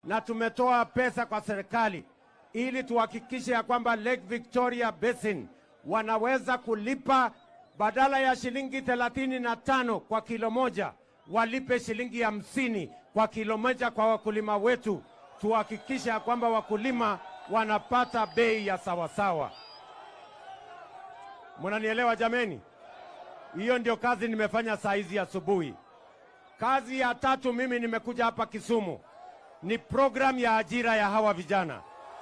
na tumetoa pesa kwa serikali ili tuhakikishe ya kwamba Lake Victoria Basin wanaweza kulipa badala ya shilingi thelathini na tano kwa kilo moja walipe shilingi hamsini kwa kilo moja kwa wakulima wetu. Tuhakikishe ya kwamba wakulima wanapata bei ya sawasawa. Mnanielewa jameni? Hiyo ndio kazi nimefanya saa hizi asubuhi. Kazi ya tatu, mimi nimekuja hapa Kisumu, ni program ya ajira ya hawa vijana.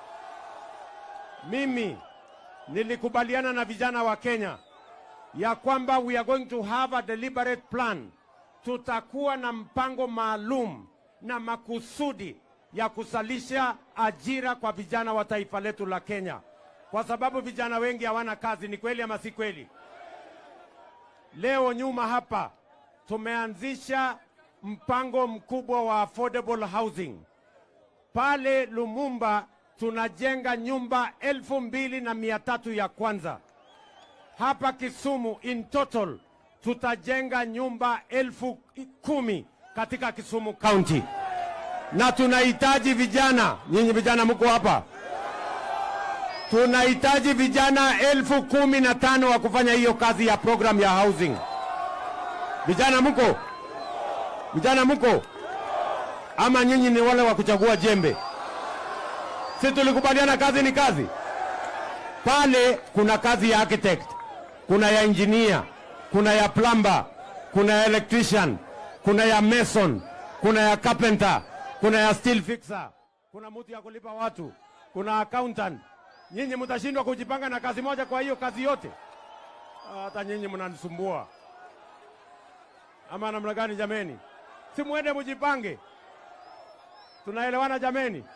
Mimi nilikubaliana na vijana wa Kenya ya kwamba we are going to have a deliberate plan. Tutakuwa na mpango maalum na makusudi ya kusalisha ajira kwa vijana wa taifa letu la Kenya, kwa sababu vijana wengi hawana kazi. Ni kweli ama si kweli? Leo nyuma hapa tumeanzisha mpango mkubwa wa affordable housing pale Lumumba. Tunajenga nyumba elfu mbili na mia tatu ya kwanza. Hapa Kisumu in total tutajenga nyumba elfu kumi katika Kisumu County, na tunahitaji vijana. Nyinyi vijana mko hapa, tunahitaji vijana elfu kumi na tano wa kufanya hiyo kazi ya program ya housing. Vijana mko? Vijana mko? Ama nyinyi ni wale wa kuchagua jembe? Si tulikubaliana kazi ni kazi? Pale kuna kazi ya architect, kuna ya engineer, kuna ya plumber, kuna ya electrician, kuna ya mason, kuna ya carpenter, kuna ya steel fixer, kuna mtu ya kulipa watu, kuna accountant. Nyinyi mtashindwa kujipanga na kazi moja, kwa hiyo kazi yote? Hata nyinyi mnanisumbua ama namna gani jameni? Si mwende mujipange, tunaelewana jameni?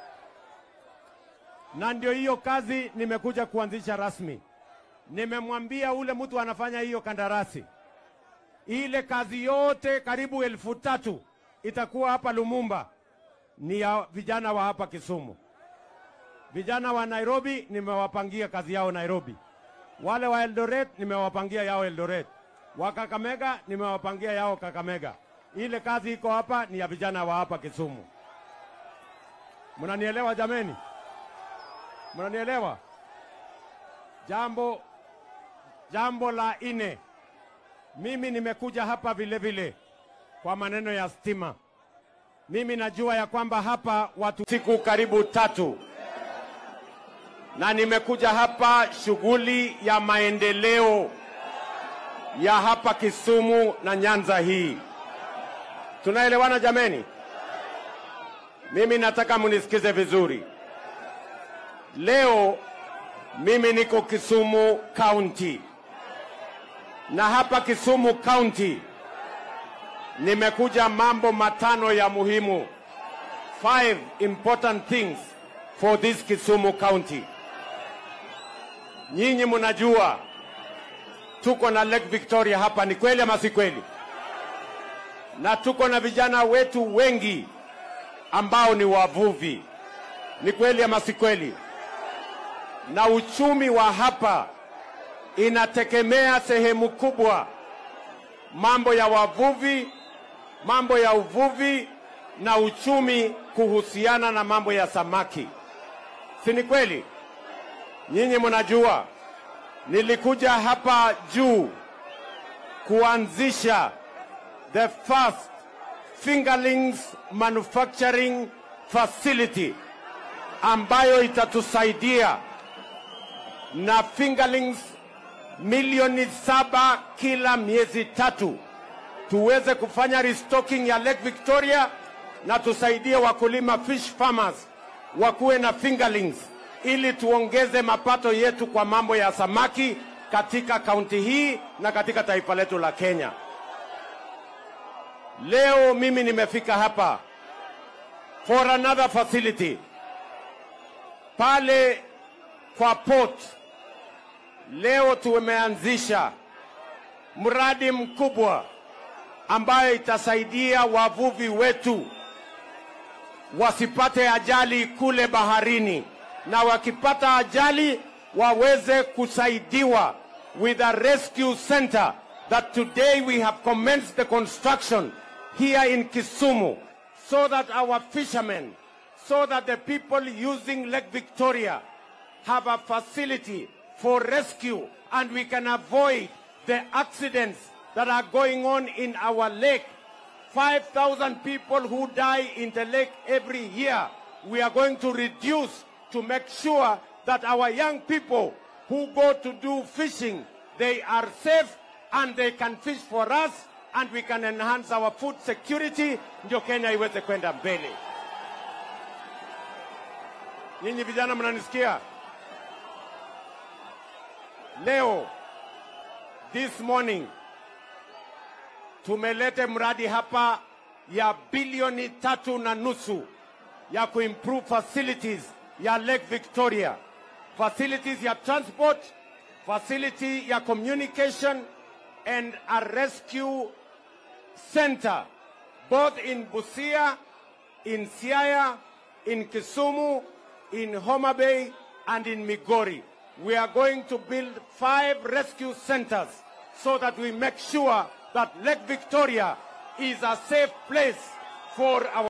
Na ndio hiyo kazi nimekuja kuanzisha rasmi. Nimemwambia ule mtu anafanya hiyo kandarasi, ile kazi yote karibu elfu tatu itakuwa hapa Lumumba ni ya vijana wa hapa Kisumu. Vijana wa Nairobi nimewapangia kazi yao Nairobi, wale wa Eldoret nimewapangia yao Eldoret, wa Kakamega nimewapangia yao Kakamega. Ile kazi iko hapa ni ya vijana wa hapa Kisumu. Mnanielewa jameni? Mnanielewa? Jambo jambo la ine, mimi nimekuja hapa vile vile kwa maneno ya stima. Mimi najua ya kwamba hapa watu siku karibu tatu, na nimekuja hapa shughuli ya maendeleo ya hapa Kisumu na Nyanza hii. Tunaelewana jameni? Mimi nataka munisikize vizuri. Leo mimi niko Kisumu County, na hapa Kisumu County nimekuja mambo matano ya muhimu, five important things for this Kisumu County. Nyinyi mnajua tuko na Lake Victoria hapa, ni kweli ama si kweli? Na tuko na vijana wetu wengi ambao ni wavuvi, ni kweli ama si kweli? Na uchumi wa hapa inategemea sehemu kubwa mambo ya wavuvi, mambo ya uvuvi na uchumi kuhusiana na mambo ya samaki, si ni kweli? Nyinyi mnajua nilikuja hapa juu kuanzisha the first fingerlings manufacturing facility ambayo itatusaidia na fingerlings milioni saba kila miezi tatu tuweze kufanya restocking ya Lake Victoria na tusaidie wakulima fish farmers wakuwe na fingerlings ili tuongeze mapato yetu kwa mambo ya samaki katika kaunti hii na katika taifa letu la Kenya. Leo mimi nimefika hapa for another facility pale kwa port. Leo tumeanzisha mradi mkubwa ambayo itasaidia wavuvi wetu wasipate ajali kule baharini, na wakipata ajali waweze kusaidiwa with a rescue center that today we have commenced the construction here in Kisumu so that our fishermen so that the people using Lake Victoria have a facility for rescue and we can avoid the accidents that are going on in our lake. 5,000 people who die in the lake every year. We are going to reduce to make sure that our young people who go to do fishing, they are safe and they can fish for us and we can enhance our food security ndio Kenya iweze kwenda mbele. Nyinyi vijana mnanisikia? Leo this morning tumelete mradi hapa ya bilioni tatu na nusu ya kuimprove facilities ya Lake Victoria, facilities ya transport, facility ya communication and a rescue center both in Busia, in Siaya, in Kisumu, in Homa Bay and in Migori. We are going to build five rescue centers so that we make sure that Lake Victoria is a safe place for our